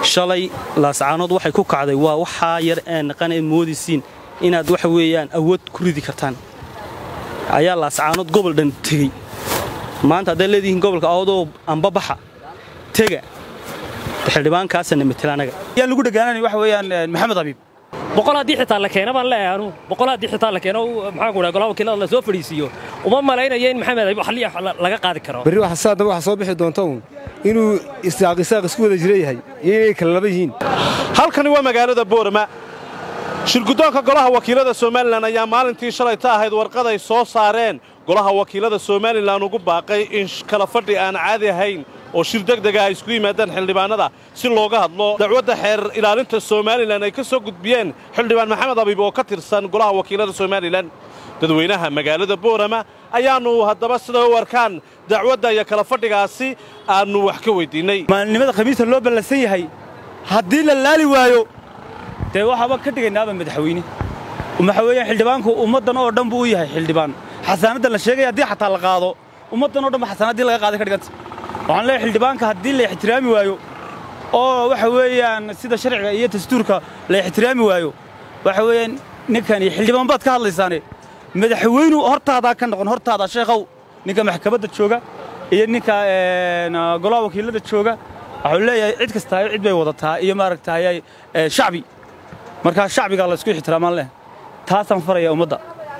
shalay laascaanood waxay ku kacday waa waxaa yar ee naqan ee moodaysiin inaad waxa weeyaan awood ku ridi kartaan ayaa laascaanood gobol dhan tegey maanta haddaad leedihiin gobolka awdoo ambabaxa tega xildhibaankaasana matela anaga yaa lagu dhagaananay waxa weeyaan maxamed abiib boqol haddii xitaa la keena baan leeyahay anugu boqol haddii xitaa la keeno maxaan ku dhahay golaha wakiilada la soo fadhiisiiyo uma malaynayo in maxamed abiib xalliya laga qaadi karo berri waxa saadaba waxa soo bixi doonta uun inuu isaaq isaaq isku wada jira yahay iyo inay kala laba yihiin halkani waa magaalada boorama shirguddoonka golaha wakiilada somalilan ayaa maalintii shalayta ahayd warqad ay soo saareen golaha wakiilada somalilan ugu baaqay in kala fadhi aan caadi ahayn oo shir degdega ay isku yimaadaan xildhibaanada si looga hadlo dacwadda xeer ilaalinta somalilan ay ka soo gudbiyeen xildhibaan maxamed abiib oo ka tirsan golaha wakiilada somalilan dadweynaha magaalada boorama ayaannu haddaba sida u arkaan dacwadda iyo kala fadhigaasi aannu wax ka weyddiinnay maalnimada khamiista loo ballansan yahay haddii la laali waayo dee waxaaba ka dhigaynaaba madaxweyne waxa weeyaan xildhibaanku ummaddan oo dhan buu u yahay xildhibaan xasaanaddan la sheegaya haddii xataa la qaado ummaddan o dhan ba xasaanaddii laga qaaday ka dhiganta waxaan leeyahay xildhibaanka haddii la ixtiraami waayo oo waxa weeyaan sida sharciga iyo dastuurka la ixtiraami waayo waxa weeyaan ninkani xildhibaan baad ka hadlaysaane madaxweynu hortaadaa ka noqon hortaada sheekhow ninka maxkamadda jooga iyo ninka golaha wakiilada jooga waxuu leeyahay cid kastaa cid bay wadataa iyo maaragtay shacbi markaa shacbigaa la isku ixtiraamaan leh taasaan faraya ummadda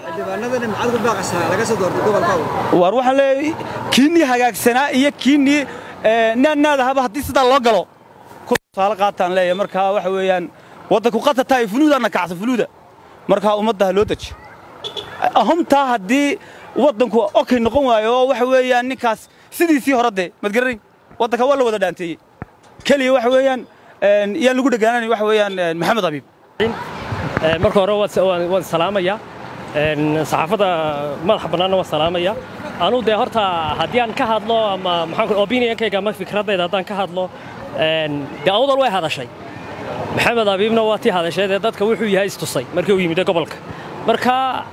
waar waxaan leeyahay kiinnii hagaagsanaa iyo kiinnii naadnaadahaba haddii sidaa loo galo tusaale qaataan leeyahay markaa waxa weeyaan waddanku qatataa fuluudaana kacsa fuluuda markaa ummadda ha loo deji ahumtaa haddii waddanku okay noqon waayo oo waxa weeyaan ninkaas sidiisii hore dee madgaranayn waddanka waa la wada dhaanteeyey keliya waxa weeyaan yaan lagu dhagaananay waxa weeyaan maxamed abiib marka hore waan salaamayaa saxaafadda madaxa bannaanna waan salaamaya anuu dee horta haddii aan ka hadlo ama maxaan opinionkayga ama fikraddayda haddaan ka hadlo dee awdal way hadashay maxamed abiibna waa tii hadashay dee dadka wuxuu yahay istusay markii uu yimid gobolka marka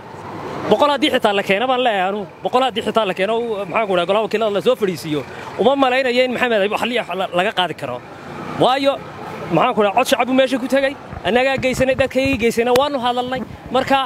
boqol haddii xitaa la keena baan leeyahay anugu boqol haddii xitaa la keeno maxaan ku dhahay golaha wakiilada la soo fadhiisiiyo uma malaynayo in maxamed abiib xalliya laga qaadi karo waayo maxaan ku dhahay cod shacab buu meesha ku tegey annagaa geysanay dadkaygii geysanay waannu hadalnay marka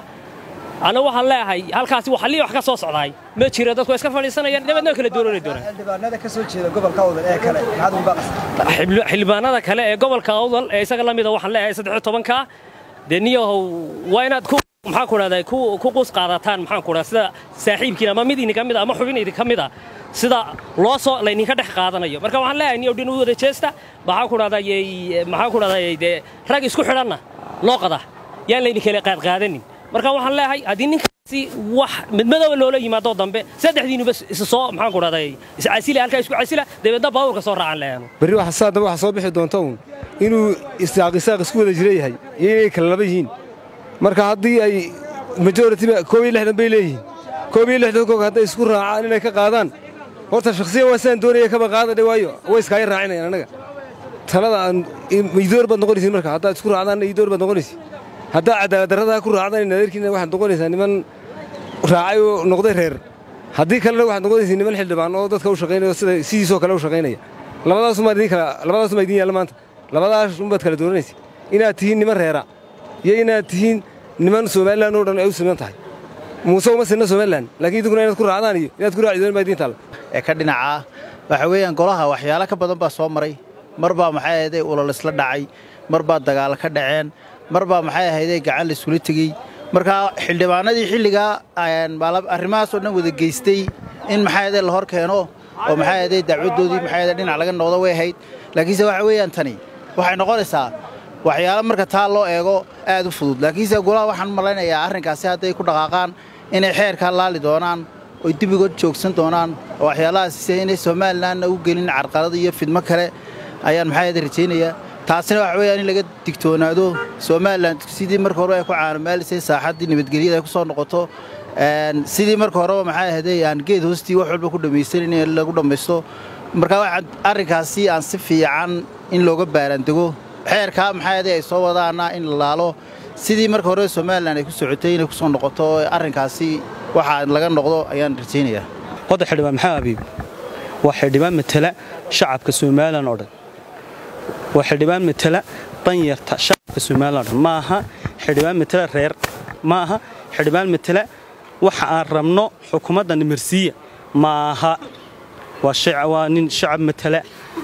ana waxaan leeyahay halkaasi xalliya wax ka soo socdaay ma jiro dadku iska fadhiisanayaan dabeedna kala dooranay doonaan xildhibaanada ka soo jeeda gobolka awdal ee kale maxaad ugu baaqaysaa xildhibaanada kale ee gobolka awdal ee isaga la mida waxaan leeyahay saddex tobanka dee niyahow waa inaad ku maxaan ku dhahday ku qus qaadataan maxaan ku dhahdaa sida saaxiibkiina ama mid idinka mid ama xubin idinka mid ah sida loo soo laydinka dhex qaadanayo marka waxaan leeyahay niyow dhin u wada jeesta maxaan ku dhahdaa maxaan ku dhahdaa dee rag isku xidhanna loo qada yaan laydin kale qaadqaadanin marka waxaan leeyahay haddii ninkaasi wax midmadooba loola yimaado dambe saddexdiinuba isa soo maxaan ku dhahday iscasila halkaa isku casila dabeedna baabuurka soo raacan leeyanu berri waxa saadaba waxa soo bixi doonta uun inuu isaaq isaaq isku wada jira yahay iyo inay kala laba yihiin marka haddii ay majoritiba koob iyo lixdan bay leeyihiin koob iyo lixdan koog hadday isku raacaan inay ka qaadaan horta shakhsiyan waa sidaan doonaya kaba qaadadhe waayo way iskaaga raacinayaan annaga talada aan idoor baad noqonaysiin marka haddaad isku raacdaan idoor baad noqonaysiin haddaa cadaaladdarradaa ku raacdaan nadeerkiina waxaad noqonaysaa niman raacay oo noqday reer haddii kalena waxaad noqonaysiin niman xildhibaan oo dadka u shaqaynaya sida sidiisoo kale u shaqaynaya labadaasumaa idin kala labadaasumaa idin yaalla maanta labadaas unbaad kala dooranaysa inaad tihiin niman reera iyo inaad tihiin niman somalilan oo dhan ay u siman tahay muuse uma sinna somalilan laakiin idinkuna inaad ku raacdaan iyo inaad ku raaci doon baa idiin taalla ee ka dhinacaa waxa weeyaan golaha waxyaalo ka badan baa soo maray mar baa maxay ahayday ulol isla dhacay mar baa dagaalo ka dhaceen mar baa maxay ahayday gacan la isula tegey markaa xildhibaanadii xilligaa arrimahaasoo dhan wada geystay in maxay ahayday la hor keeno oo maxay ahayday dacwaddoodii maxay ahayday dhinac laga noqdo way ahayd laakiinse waxa weeyaan tani waxay noqonaysaa waxyaalo marka taa loo eego aad u fudud laakiinse golaha waxaan malaynayaa arrinkaasi hadday ku dhaqaaqaan inay xeerkaa laali doonaan oy dibigood joogsan doonaan oo waxyaalahaas inay somalilanna u gelin carqalada iyo fidmo kale ayaan maxaa rajaynayaa taasina waxa weeyaan in laga digtoonaado somalilan sidii marka hore ay ku caanomaalisay saaxaddii nabadgelyada ay ku soo noqoto sidii marka horeba maxaa ahday aan geed hoostii wax walba ku dhammaysanin in lagu dhammaysto marka waxaan arrinkaasi aan si fiican in looga baaraandego xeerkaa maxaa ahday ay soo wadaana in la laalo sidii marka hore somalilan ay ku socotay inay ku soo noqoto arrinkaasi waxaa laga noqdo ayaan rajaynayaa wadda xildhibaan maxamed abiib waa xildhibaan matala shacabka somalilan oo dhan waa xildhibaan matala danyarta shacabka somalilan ma aha xildhibaan matala reer ma aha xildhibaan matala waxa aan rabno xukuumadda nimarsiiya ma aha waa nin shacab matala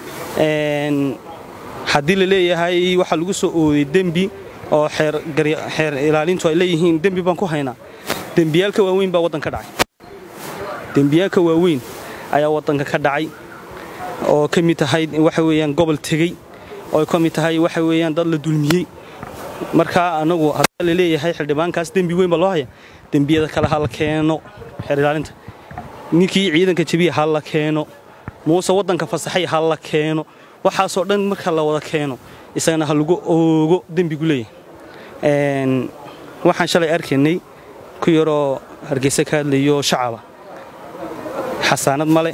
haddii la leeyahay waxaa lagu soo ooday dembi oo xeer ilaalintu ay leeyihiin dembi baan ku haynaa dembiyaalka waaweyn baa waddanka dhacay dembiyaalka waaweyn ayaa waddanka ka dhacay oo ka mid tahay waxa weeyaan gobol tegey oo ka mid tahay waxa weeyaan dad la dulmiyey markaa anagu haddii la leeyahay xildhibaankaas dembi weyn baa loo haya dembiyada kale ha la keeno xeer ilaalinta ninkii ciidanka jabiya ha la keeno muuse waddanka fasaxay ha la keeno waxaasoo dhan marka la wada keeno isagana ha lagu oogo dembigu leeyahay waxaan shalay arkaynay ku yaroo hargeysa ka hadlayo shacaba xasaanad male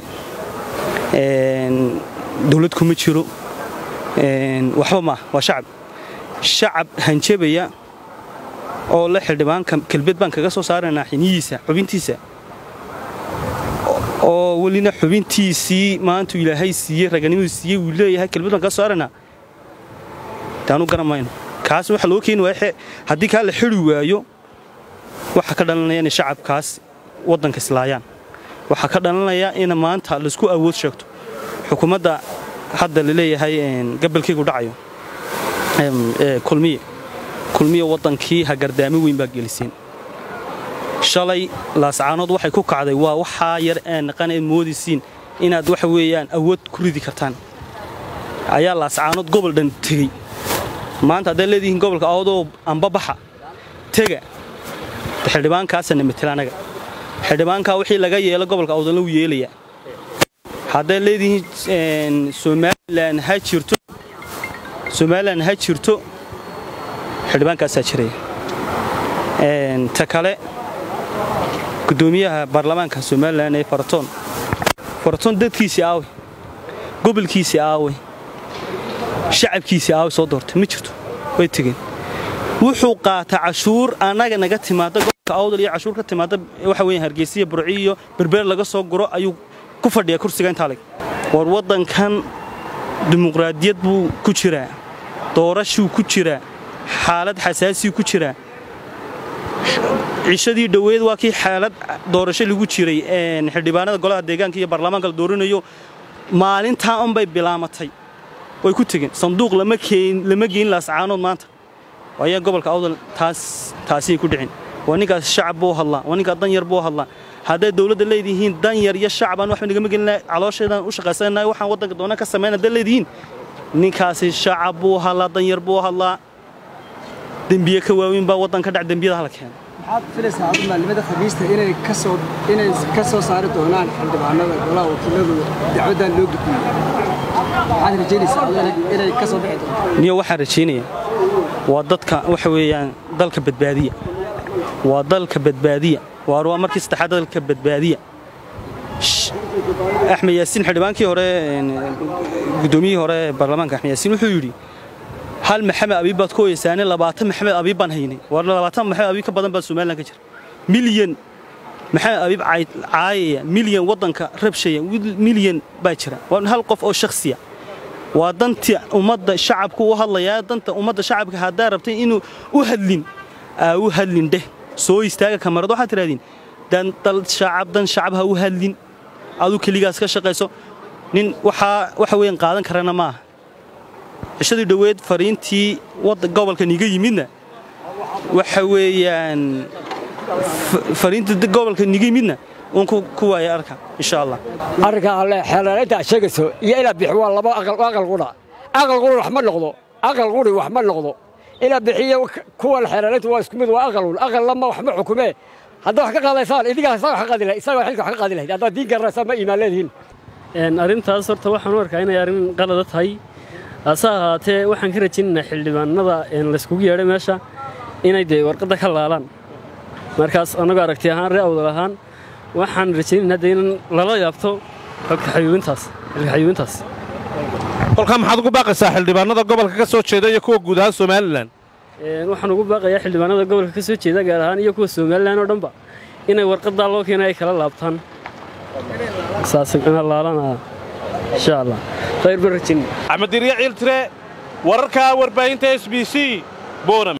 dawlad kuma jiro waxba maah waa shacab shacab hanjabaya oo la xildhibaanka kelbed baan kaga soo saaraynaa xiniyiisa xubintiisa oo welina xubintiisii maantu ilaahay siiyey raganimadu siiyey wuu leeyahay kelbed baan kaga soo saaraynaa taanu garan mayno kaas waxa loo keeni waaya haddii kaa la xiri waayo waxaa ka dhalanaya inay shacabkaas waddanka islaayaan waxaa ka dhalanaya in maanta laisku awood sheegto xukuumadda hadda la leeyahay gabalkaygu dhacayo kulmiye kulmiye waddankii hagardaami weyn baa geliseen shalay laascaanood waxay ku kacday waa waxaa yar ee naqan eed moodaysiin inaad waxa weeyaan awood ku ridi kartaan ayaa laascaanood gobol dhan tegey maanta haddaad leedihiin gobolka awdoo ambabaxa tega xildhibaankaasana matela anaga xildhibaankaa wixii laga yeelo gobolka awdalna wuu yeelayaa haddaad leedihiin somalilan ha jirto somalilan ha jirto xildhibaankaasaa jiraya ta kale gudoomiyaha baarlamaanka somalilan ee faratoon faratoon dadkiisii aawey gobolkiisii aawey shacabkiisii aawey soo doortay ma jirto way tegeen wuxuu qaataa cashuur annaga naga timaada gobolka awdal iyo cashuur ka timaada waxa weya hargeysiya burci iyo berbeer laga soo guro ayuu ku fadhiyaa kursiga intaa leg war waddankan dimuqraadiyad buu ku jiraa doorashuu ku jiraa xaalad xasaasii ku jiraa cishadii dhoweed waa kii xaalad doorasho lagu jiray xildhibaanada golaha deegaanka iyo baarlamaanka la doorinayo maalintaa unbay bilaamatay way ku tegeen sanduuq lama geyn laascaanood maanta ayaa gobolka awdal taasiyay ku dhicin waa ninkaas shacab buu hadlaa waa ninkaas danyar buu hadlaa hadday dawladda leedihiin danyar iyo shacbaan waxba nagama gelina caloosheedaan u shaqaysanahay waxaan waddanka doona ka samayn hadday leedihiin ninkaasi shacab buu hadlaa danyar buu hadlaa dembiye ka waaweyn baa waddanka dhac dembiyada hala keena maxaad filaysaa adu maalimada khamiista inay ka soo inay ka soo saari doonaan xildhibaanada golaha wakiiladu dacwaddan loo gudbiyey maxaad rajaynaysaa adu inay ka soo bixi doonto niyo waxaan rajaynayaa waa dadka waxa weeyaan dalka badbaadiya waa dalka badbaadiya waar waa markii saddexaad dalka badbaadiya axmed yaasiin xildhibaankii hore guddoomiyihii hore baarlamaanka axmed yaasiin wuxuu yidhi hal maxamed abiib baad ku oyeysaane labaatan maxamed abiib baan haynay war labaatan maxamed abiib ka badan baa somalilan ka jira milyan maxamed abiib caayaya milyan waddanka rabshaya milyan baa jira waa hal qof oo shakhsiya waa dantii ummadda shacabku u hadlayaa danta ummadda shacabka haddaa rabtay inuu u hadlin aa u hadlin dheh soo istaaga kamarad waxaad tidhahdeen dan dal shacab dan shacab ha u hadlin aduu keligaas ka shaqayso nin waxaa waxa weeyaan qaadan karana maaha cishadii dhoweed fariintii gobolkan iga yimidna waxa weeyaan fariintii gobolkan iga yimidna uun ku waaya arka insha allah arrinka alle xeelanaynta aad sheegayso iyo inaad bixi waa laba aqal qudha aqal quri wax ma noqdo aqal quri wax ma noqdo inaad bixiyo kuwan xeelanaynta waa isku mid waa aqalun aqal lama wax ma xukumee haddaa wax ka qaadaysaan idinkaa isaga wax ka qaadi lahayd isagaa xilka wax ka qaadi lahayd haddaad diin garanaysaan ma iimaan leedihiin arrintaas horta waxaan u arkaa inay arrin qalada tahay hase ahaatee waxaan ka rajaynaynaa xildhibaanada layskugu yeedhay meesha inay dee warqadda ka laalaan markaas annagoo aragti ahaan ree awdal ahaan waxaan rajaynaynaa dee in lala yaabto xogka xayuubintaas xilka xayuubintaas kolkaa maxaad ugu baaqaysaa xildhibaanada gobolka ka soo jeeda iyo kuwa guud ahaan somalilan waxaan ugu baaqayaa xildhibaanada gobolka ka soo jeeda gaar ahaan iyo kuwa somalilan oo dhanba inay warqaddaa loo keena ay kala laabtaan saas ina laalana insha allah khayr baan rajaynaya axmed dirya ciil tire wararka warbaahinta s b c boram